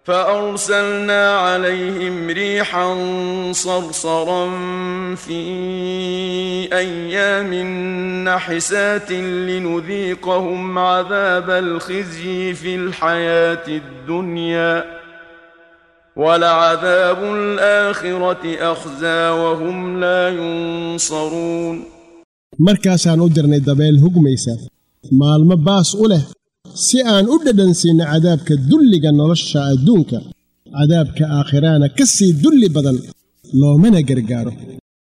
فأرسلنا عليهم ريحا صرصرا في أيام نحسات لنذيقهم عذاب الخزي في الحياة الدنيا ولعذاب الآخرة أخزى وهم لا ينصرون markaasaan u dirnay dabeel hugmaysa maalmo baas u leh si aan u dhadhansiinno cadaabka dulliga nolosha adduunka cadaabka aakhiraana ka sii dulli badan loomana gargaaro